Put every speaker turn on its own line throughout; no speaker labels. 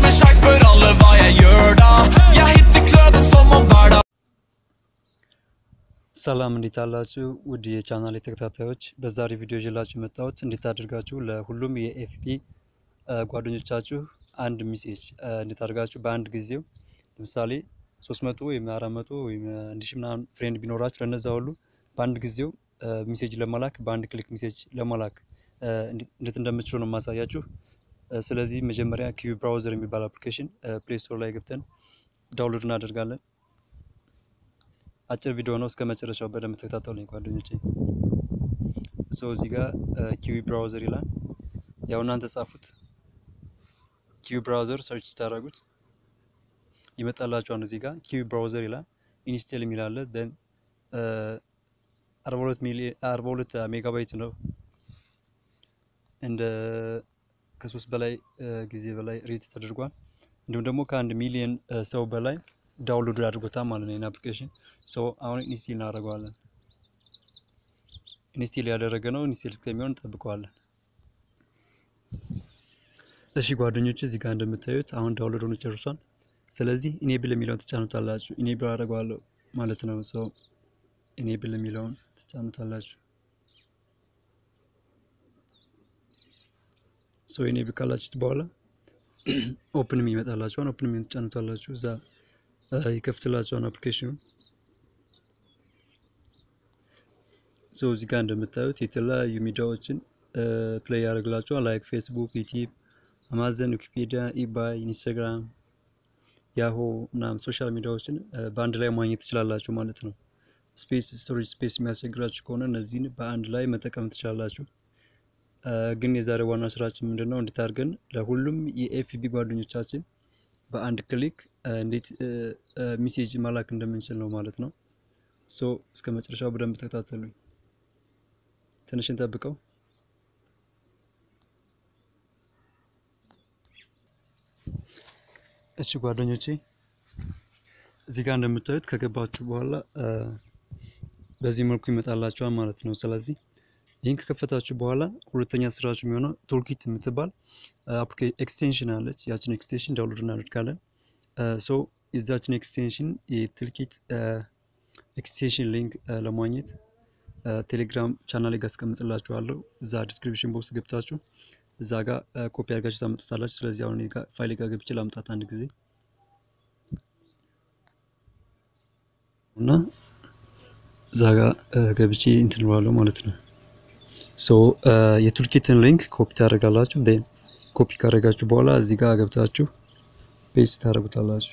ikke sjans, spør alle hva jeg gjør da. Jeg hitter kløden som om hver dag
ሰላም እንዴት አላችሁ? ውድ የቻናል ተከታታዮች፣ በዛሬ ቪዲዮ ይዤላችሁ የመጣሁት እንዴት አድርጋችሁ ለሁሉም የኤፍቢ ጓደኞቻችሁ አንድ ሚሴጅ እንዴት አድርጋችሁ በአንድ ጊዜው ለምሳሌ 300 ወይም 400 ወይም 1000 ምናምን ፍሬንድ ቢኖራችሁ ለነዛ ሁሉ በአንድ ጊዜው ሚሴጅ ለመላክ በአንድ ክሊክ ሚሴጅ ለመላክ እንዴት እንደምትችሉ ነው የማሳያችሁ። ስለዚህ መጀመሪያ ኪዊ ብራውዘር የሚባል አፕሊኬሽን ፕሌይ ስቶር ላይ ገብተን ዳውንሎድ እናደርጋለን። አጭር ቪዲዮ ነው። እስከ መጨረሻው በደንብ ተከታተሉኝ ጓደኞቼ። ሶ እዚህ ጋር ኪዊ ብራውዘር ይላል። ያው እናንተ ጻፉት። ኪዊ ብራውዘር ሰርች ስታደርጉት ይመጣላችኋል። እዚህ ጋር ኪዊ ብራውዘር ይላል። ኢንስቴል የሚል አለ። ደን 42 ሚሊዮን 42 ሜጋባይት ነው። እንደ ከሶስት በላይ ጊዜ በላይ ሬት ተደርጓል። እንዲሁም ደግሞ ከአንድ ሚሊዮን ሰው በላይ ዳውንሎድ አድርጎታል ማለት ነው። ይህን አፕሊኬሽን ሶ አሁን ኢንስቴል እናደርገዋለን። ኢንስቴል ያደረገ ነው። ኢንስቴል እስከሚሆን እንጠብቀዋለን። እሺ ጓደኞች እዚህ ጋር እንደምታዩት አሁን ዳውንሎድ ሆኖ ጨርሷል። ስለዚህ ኢኔብል የሚለውን ትጫኑታላችሁ። ኢኔብል አደርገዋለሁ ማለት ነው። ሶ ኢኔብል የሚለውን ትጫኑታላችሁ። ሶ ኢኔብል ካላችሁት በኋላ ኦፕን የሚመጣላችኋል። ኦፕን የሚሆን ትጫኑታላችሁ እዛ ይከፍትላቸዋል አፕሊኬሽኑ። ሶ እዚህ ጋር እንደምታዩት የተለያዩ ሚዲያዎችን ፕሌይ ያደርግላቸዋል ላይክ ፌስቡክ፣ ዩቲዩብ፣ አማዘን፣ ዊኪፔዲያ፣ ኢባይ፣ ኢንስታግራም፣ ያሆ ምናምን ሶሻል ሚዲያዎችን በአንድ ላይ ማግኘት ትችላላችሁ ማለት ነው። ስፔስ ስቶሬጅ ስፔስ የሚያስቸግራችሁ ከሆነ እነዚህን በአንድ ላይ መጠቀም ትችላላችሁ። ግን የዛሬ ዋና ስራችን ምንድን ነው? እንዴት አድርገን ለሁሉም የኤፍቢ ጓደኞቻችን በአንድ ክሊክ እንዴት ሚሴጅ መላክ እንደምንችል ነው ማለት ነው። ሶ እስከ መጨረሻው በደንብ ተከታተሉኝ። ትንሽ እንጠብቀው። እሺ ጓደኞቼ እዚህ ጋር እንደምታዩት ከገባችሁ በኋላ በዚህ መልኩ ይመጣላችኋል ማለት ነው። ስለዚህ ይህን ከከፈታችሁ በኋላ ሁለተኛ ስራችሁ የሚሆነው ቱልኪት የምትባል ኤክስቴንሽን አለች። ያችን ኤክስቴንሽን ዳውንሎድ እናደርጋለን። ሶ የዛችን ኤክስቴንሽን የቱልኪት ኤክስቴንሽን ሊንክ ለማግኘት ቴሌግራም ቻናል ላይ አስቀምጥላችኋለሁ። እዛ ዲስክሪፕሽን ቦክስ ገብታችሁ እዛ ጋር ኮፒ አድርጋችሁ ታመጡታላችሁ። ስለዚህ አሁን ፋይል ጋር ገብቼ ላምጣት አንድ ጊዜ እና እዛ ጋር ገብቼ እንትን እለዋለሁ ማለት ነው። ሶ የቱልኪትን ሊንክ ኮፒ ታደርጋላችሁ። ን ኮፒ ካደረጋችሁ በኋላ እዚህ ጋር ገብታችሁ ፔስት ታደርጉታላችሁ።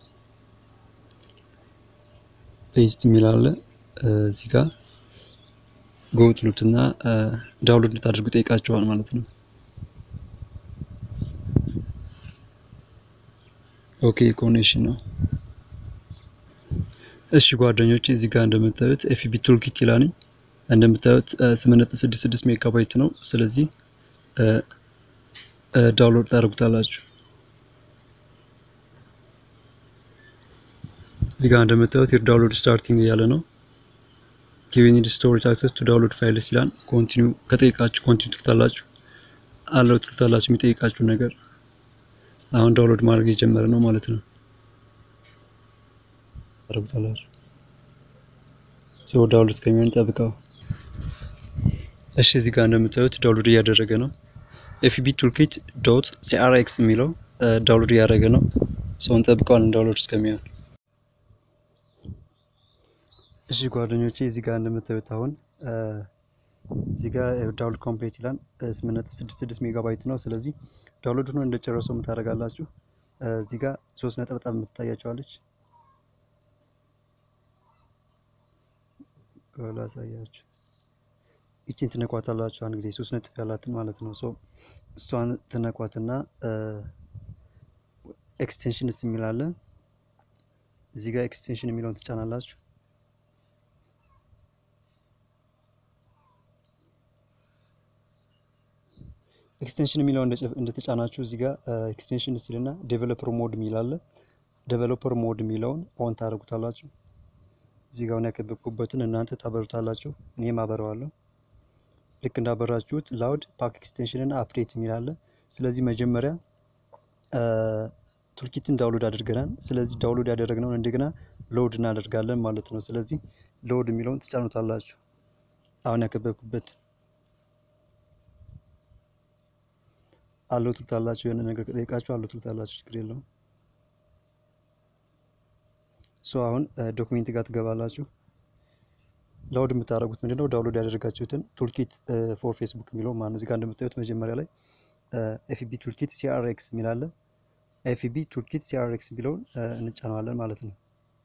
ፔስት የሚል አለ እዚህ ጋር ጎ ትሉትና ዳውንሎድ እንድታደርጉ ጠይቃችኋል ማለት ነው። ኦኬ ኮኔክሽን ነው። እሺ ጓደኞች እዚህ ጋር እንደምታዩት ኤፍቢ ቱልኪት ይላል። እንደምታዩት 8.66 ሜጋባይት ነው። ስለዚህ ዳውንሎድ ታደርጉታላችሁ። እዚህ ጋር እንደምታዩት የር ዳውንሎድ ስታርቲንግ እያለ ነው። ጊቭ ኒድ ስቶሬጅ አክሰስ ቱ ዳውንሎድ ፋይልስ ይላል። ኮንቲኒው ከጠይቃችሁ ኮንቲኒው ትሉታላችሁ። አለው ትሉታላችሁ የሚጠይቃችሁ ነገር አሁን ዳውንሎድ ማድረግ የጀመረ ነው ማለት ነው። ታደርጉታላችሁ። ሰው ዳውንሎድ እስከሚሆን ጠብቀው። እሺ እዚህ ጋር እንደምታዩት ዳውንሎድ እያደረገ ነው። ኤፍቢ ቱልኪት ዶት ሲአርኤክስ የሚለው ዳውንሎድ እያደረገ ነው። ሰውን ጠብቀዋል ዳውንሎድ እስከሚሆን። እሺ ጓደኞቼ እዚህ ጋር እንደምታዩት አሁን እዚህ ጋር ዳውንሎድ ኮምፕሌት ይላል 8.66 ሜጋባይት ነው። ስለዚህ ዳውንሎድ ሆኖ እንደጨረሰው የምታደርጋላችሁ እዚህ ጋር ሶስት ነጠብጣብ የምትታያቸዋለች ላሳያችሁ ይችን ትነኳታላችሁ አንድ ጊዜ ሶስት ነጥብ ያላትን ማለት ነው። ሶ እሷን ትነኳትና ኤክስቴንሽንስ የሚል አለ እዚህ ጋር ኤክስቴንሽን የሚለውን ትጫናላችሁ። ኤክስቴንሽን የሚለው እንደተጫናችሁ እዚህ ጋር ኤክስቴንሽን ሲልና ዴቨሎፐር ሞድ የሚል አለ። ዴቨሎፐር ሞድ የሚለውን ኦን ታደርጉታላችሁ። እዚህ ጋር ያከበብኩበትን እናንተ ታበሩታላችሁ። እኔም አበረዋለሁ። ልክ እንዳበራችሁት ላውድ ፓክ ኤክስቴንሽን እና አፕዴት የሚል አለ። ስለዚህ መጀመሪያ ቱልኪትን ዳውንሎድ አድርገናል። ስለዚህ ዳውንሎድ ያደረግነውን እንደገና ሎድ እናደርጋለን ማለት ነው። ስለዚህ ሎድ የሚለውን ትጫኑታላችሁ። አሁን ያከበብኩበት አለው ትሉታላችሁ። የሆነ ነገር ከጠየቃችሁ አለው ትሉታላችሁ። ችግር የለውም። ሶ አሁን ዶክሜንት ጋር ትገባላችሁ። ላውድ የምታደርጉት ምንድነው? ዳውንሎድ ያደረጋችሁትን ቱልኪት ፎር ፌስቡክ የሚለው ማለት ነው። እዚህ ጋር እንደምታዩት መጀመሪያ ላይ ኤፍቢ ቱልኪት ሲአርኤክስ የሚላለ ኤፍቢ ቱልኪት ሲአርኤክስ የሚለውን እንጫነዋለን ማለት ነው።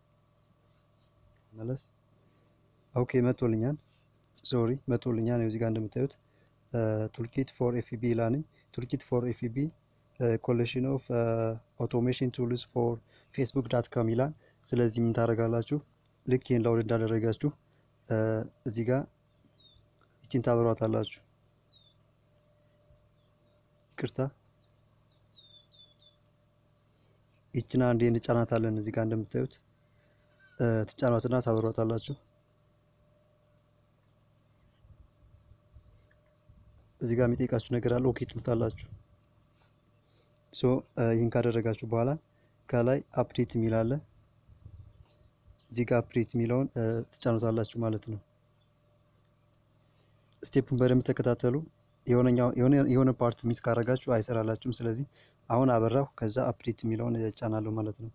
መለስ ኦኬ፣ መቶልኛል። ሶሪ መቶልኛል። እዚህ ጋር እንደምታዩት ቱልኪት ፎር ኤፍቢ ይላልኝ። ቱልኪት ፎር ኤፍቢ ኮሌክሽን ኦፍ አውቶሜሽን ቱልስ ፎር ፌስቡክ ዳት ካም ይላል። ስለዚህ ምን ታደርጋላችሁ? ልክ ይህን ላውድ እንዳደረጋችሁ እዚህ ጋር ይችን ታበሯታላችሁ። ይቅርታ ይችን አንዴ እንጫናታለን። እዚህ ጋር እንደምታዩት ትጫኗትና ታበሯታላችሁ። እዚህ ጋር የሚጠይቃችሁ ነገር አለ። ኦኬ ትሉታላችሁ። ሶ ይህን ካደረጋችሁ በኋላ ከላይ አፕዴት የሚል አለ። እዚህ ጋር አፕዴት የሚለውን ትጫኑታላችሁ ማለት ነው። ስቴፑን በደንብ ተከታተሉ። የሆነ ፓርት ሚስ ካረጋችሁ አይሰራላችሁም። ስለዚህ አሁን አበራሁ፣ ከዛ አፕዴት የሚለውን እጫናለሁ ማለት ነው።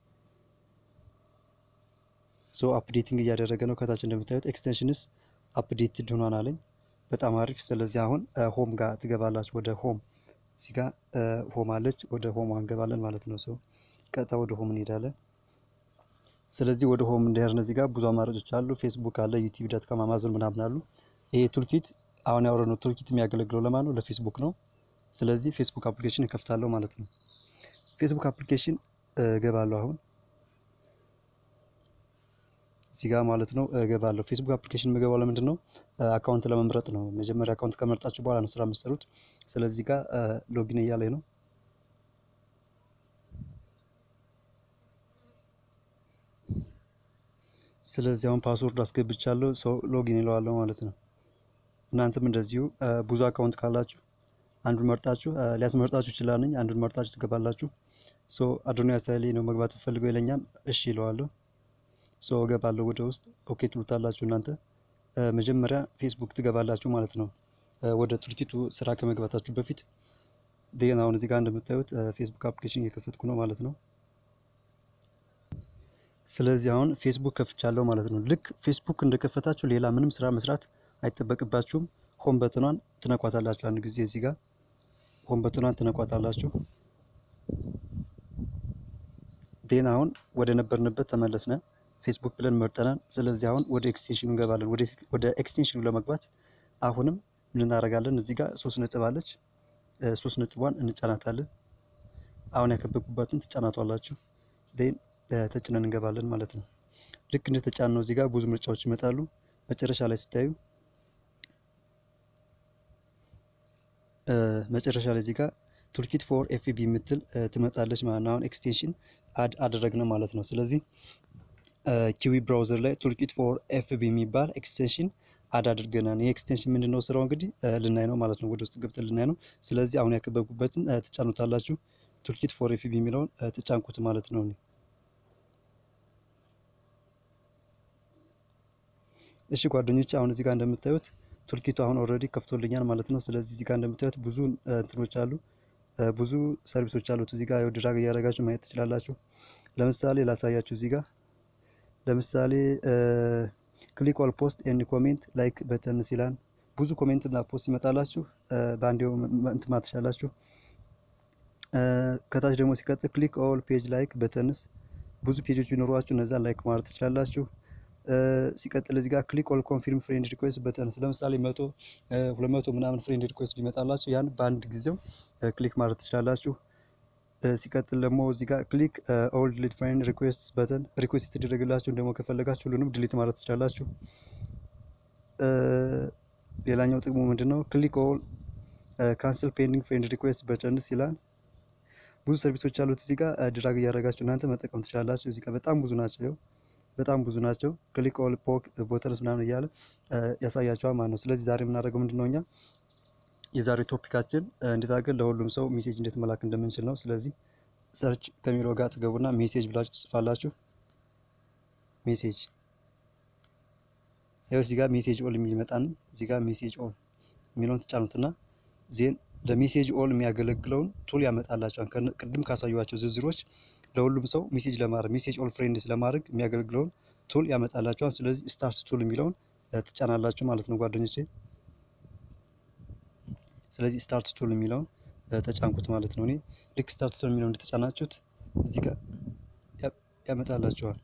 ሶ አፕዴቲንግ እያደረገ ነው። ከታች እንደምታዩት ኤክስቴንሽንስ አፕዴትድ ሆኗን አለኝ። በጣም አሪፍ። ስለዚህ አሁን ሆም ጋር ትገባላችሁ። ወደ ሆም እዚህ ጋር ሆም አለች። ወደ ሆም እንገባለን ማለት ነው። ሰው ቀጥታ ወደ ሆም እንሄዳለን። ስለዚህ ወደ ሆም እንደሄድን እዚህ ጋር ብዙ አማራጮች አሉ። ፌስቡክ አለ፣ ዩቲዩብ ዳት ካም፣ አማዞን ምናምን አሉ። ይሄ ቱልኪት አሁን ያወረነው ቱልኪት የሚያገለግለው ለማን ነው? ለፌስቡክ ነው። ስለዚህ ፌስቡክ አፕሊኬሽን እከፍታለሁ ማለት ነው። ፌስቡክ አፕሊኬሽን እገባለሁ አሁን እዚህ ጋር ማለት ነው እገባለሁ። ፌስቡክ አፕሊኬሽን የምገባው ለምንድን ነው? አካውንት ለመምረጥ ነው። መጀመሪያ አካውንት ከመርጣችሁ በኋላ ነው ስራ የምትሰሩት። ስለዚህ ጋር ሎጊን እያለኝ ነው። ስለዚህ አሁን ፓስወርድ አስገብቻለሁ። ሰው ሎጊን ይለዋለሁ ማለት ነው። እናንተም እንደዚሁ ብዙ አካውንት ካላችሁ አንዱን መርጣችሁ ሊያስመርጣችሁ ይችላል። አንዱን መርጣችሁ ትገባላችሁ። ሶ አዶኒያ ስታይል ነው መግባት ፈልገው ይለኛል። እሺ ይለዋለሁ። ሶ እገባለሁ ወደ ውስጥ። ኦኬ ትሉታላችሁ እናንተ መጀመሪያ ፌስቡክ ትገባላችሁ ማለት ነው። ወደ ቱልኪቱ ስራ ከመግባታችሁ በፊት ዴን አሁን እዚህ ጋር እንደምታዩት ፌስቡክ አፕሊኬሽን እየከፈትኩ ነው ማለት ነው። ስለዚህ አሁን ፌስቡክ ከፍቻለሁ ማለት ነው። ልክ ፌስቡክ እንደከፈታችሁ ሌላ ምንም ስራ መስራት አይጠበቅባችሁም። ሆም በትኗን ትነኳታላችሁ። አንድ ጊዜ እዚህ ጋር ሆም በትኗን ትነኳታላችሁ። ዴን አሁን ወደ ነበርንበት ተመለስነ። ፌስቡክ ብለን መርጠናል። ስለዚህ አሁን ወደ ኤክስቴንሽኑ እንገባለን። ወደ ኤክስቴንሽኑ ለመግባት አሁንም ምን እናደርጋለን? እዚህ ጋር ሶስት ነጥብ አለች። ሶስት ነጥቧን እንጫናታለን። አሁን ያከበብኩባትን ትጫናቷላችሁ። ዴን ተጭነን እንገባለን ማለት ነው። ልክ እንደተጫን ነው እዚህ ጋር ብዙ ምርጫዎች ይመጣሉ። መጨረሻ ላይ ስታዩ መጨረሻ ላይ እዚህ ጋር ቱልኪት ፎር ኤፍቢ የምትል ትመጣለች ማለት ነው። አሁን ኤክስቴንሽን አድ አደረግነው ማለት ነው። ስለዚህ ኪዊ ብራውዘር ላይ ቱልኪት ፎር ኤፍቢ የሚባል ኤክስቴንሽን አድ አድርገናል። ይህ ኤክስቴንሽን ምንድን ነው ስራው እንግዲህ ልናይ ነው ማለት ነው። ወደ ውስጥ ገብተን ልናይ ነው። ስለዚህ አሁን ያከበብኩበትን ትጫኑታላችሁ። ቱልኪት ፎር ኤፍቢ የሚለውን ትጫንኩት ማለት ነው። እሺ ጓደኞች አሁን እዚህ ጋር እንደምታዩት ቱልኪቱ አሁን ኦልሬዲ ከፍቶልኛል ማለት ነው። ስለዚህ እዚህ ጋር እንደምታዩት ብዙ እንትኖች አሉ፣ ብዙ ሰርቪሶች አሉት። እዚህ ጋር ድራግ እያደረጋችሁ ማየት ትችላላችሁ። ለምሳሌ ላሳያችሁ። እዚህ ጋር ለምሳሌ ክሊክ ኦል ፖስት ኤንድ ኮሜንት ላይክ በተንስ ይላል። ብዙ ኮሜንት እና ፖስት ይመጣላችሁ፣ በአንዴው እንትን ማለት ትችላላችሁ። ከታች ደግሞ ሲቀጥል ክሊክ ኦል ፔጅ ላይክ በተንስ ብዙ ፔጆች ቢኖሯችሁ እነዛን ላይክ ማለት ትችላላችሁ። ሲቀጥል እዚህ ጋር ክሊክ ኦል ኮንፊርም ፍሬንድ ሪኩዌስት በተንስ ለምሳሌ መቶ ሁለት መቶ ምናምን ፍሬንድ ሪኩዌስት ቢመጣላችሁ ያን በአንድ ጊዜው ክሊክ ማለት ትችላላችሁ። ሲቀጥል ደግሞ እዚህ ጋር ክሊክ ኦል ዲሊት ፍሬንድ ሪኩዌስት በተን ሪኩዌስት የተደረገላችሁን ደግሞ ከፈለጋችሁ ሁሉንም ዲሊት ማለት ትችላላችሁ። ሌላኛው ጥቅሙ ምንድን ነው? ክሊክ ኦል ካንስል ፔንዲንግ ፍሬንድ ሪኩዌስት በተንስ ይላል። ብዙ ሰርቪሶች አሉት እዚህ ጋር ድራግ እያደረጋችሁ እናንተ መጠቀም ትችላላችሁ። እዚህ ጋር በጣም ብዙ ናቸው በጣም ብዙ ናቸው። ክሊክ ኦል ፖክ ቦተንስ ምናምን እያለ ያሳያቸዋል ማለት ነው። ስለዚህ ዛሬ የምናደርገው ምንድን ነው እኛ የዛሬ ቶፒካችን እንዴት አድርገን ለሁሉም ሰው ሜሴጅ እንዴት መላክ እንደምንችል ነው። ስለዚህ ሰርች ከሚለው ጋር ትገቡና ሜሴጅ ብላችሁ ትጽፋላችሁ። ሜሴጅ ያው እዚህ ጋር ሜሴጅ ኦል የሚል ይመጣን እዚህ ጋር ሜሴጅ ኦል የሚለውን ትጫኑትና ዜን ለሜሴጅ ኦል የሚያገለግለውን ቱል ያመጣላቸዋል። ቅድም ካሳዩዋቸው ዝርዝሮች ለሁሉም ሰው ሜሴጅ ለማድረግ ሜሴጅ ኦል ፍሬንድስ ለማድረግ የሚያገለግለውን ቱል ያመጣላቸዋል። ስለዚህ ስታርት ቱል የሚለውን ትጫናላችሁ ማለት ነው ጓደኞቼ። ስለዚህ ስታርት ቱል የሚለውን ተጫንኩት ማለት ነው። እኔ ልክ ስታርት ቱል የሚለውን እንደተጫናችሁት እዚህ ጋር ያመጣላችኋል።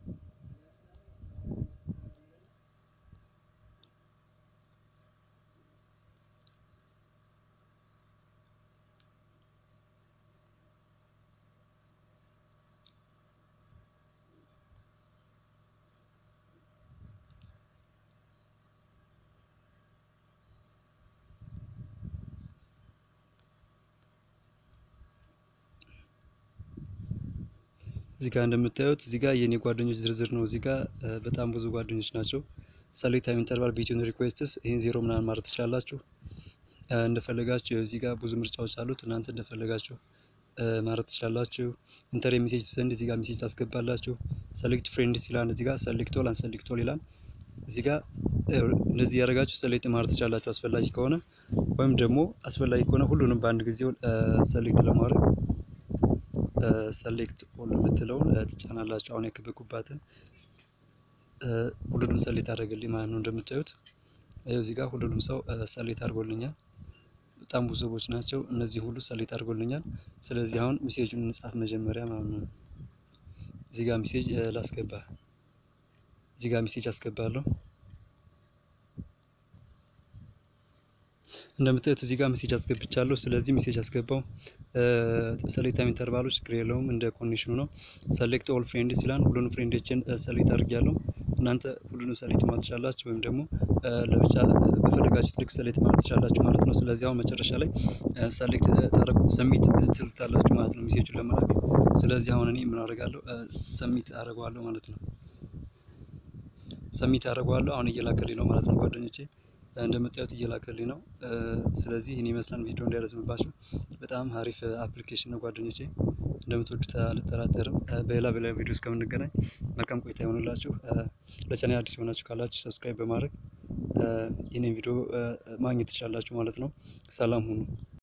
እዚህ ጋር እንደምታዩት እዚህ ጋር የኔ ጓደኞች ዝርዝር ነው። እዚህ ጋር በጣም ብዙ ጓደኞች ናቸው። ሰሌክት ታይም ኢንተርቫል ቢትዊን ሪኩዌስትስ ይህን ዜሮ ምናምን ማለት ትችላላችሁ እንደፈለጋችሁ። እዚህ ጋር ብዙ ምርጫዎች አሉት። እናንተ እንደፈለጋችሁ ማለት ትችላላችሁ። ኢንተር ሜሴጅ ሰንድ እዚህ ጋር ሜሴጅ ታስገባላችሁ። ሰሌክት ፍሬንድስ ይላል እዚህ ጋር ሰሌክት ኦል አንሰሌክት ኦል ይላል። እዚህ ጋር እንደዚህ ያደረጋችሁ ሰሌክት ማለት ትችላላችሁ አስፈላጊ ከሆነ ወይም ደግሞ አስፈላጊ ከሆነ ሁሉንም በአንድ ጊዜ ሰሌክት ለማድረግ ሰሌክት ኦል የምትለውን ትጫናላችሁ። አሁን የከበኩባትን ሁሉንም ሰሌክት አደረገልኝ ማለት ነው። እንደምታዩት እዚህ ጋር ሁሉንም ሰው ሰሌክት አድርጎልኛል። በጣም ብዙ ሰዎች ናቸው። እነዚህ ሁሉ ሰሌክት አድርጎልኛል። ስለዚህ አሁን ሜሴጁን እንጻፍ መጀመሪያ ማለት ነው። እዚህ ጋር ሜሴጅ ላስገባ። እዚህ ጋር ሜሴጅ አስገባለሁ። እንደምታዩት እዚህ ጋር ሜሴጅ አስገብቻለሁ። ስለዚህ ሜሴጅ አስገባው። ሰሌክት ታይም ኢንተርቫሎች ችግር የለውም እንደ ኮንዲሽኑ ነው። ሰሌክት ኦል ፍሬንድስ ይላል። ሁሉንም ፍሬንዶችን ሰሌክት አድርጌያለሁ። እናንተ ሁሉንም ሰሌክት ማለት ትችላላችሁ፣ ወይም ደግሞ ለብቻ በፈለጋችሁት ልክ ሰሌክት ማለት ትችላላችሁ ማለት ነው። ስለዚህ አሁን መጨረሻ ላይ ሰሌክት ታረጉ ሰሚት ትልታላችሁ ማለት ነው ሜሴጁን ለመላክ። ስለዚህ አሁን እኔ ምን አደርጋለሁ? ሰሚት አደርገዋለሁ ማለት ነው። ሰሚት አደርገዋለሁ። አሁን እየላከልኝ ነው ማለት ነው ጓደኞቼ እንደምታዩት እየላከልኝ ነው። ስለዚህ ይህን ይመስላል። ቪዲዮ እንዳይረዝምባችሁ በጣም አሪፍ አፕሊኬሽን ነው ጓደኞቼ፣ እንደምትወዱት አልጠራጠርም። በሌላ በሌላ ቪዲዮ እስከምንገናኝ መልካም ቆይታ ይሆንላችሁ። ለቻናል አዲስ የሆናችሁ ካላችሁ ሰብስክራይብ በማድረግ ይህንን ቪዲዮ ማግኘት ትችላላችሁ ማለት ነው። ሰላም ሁኑ።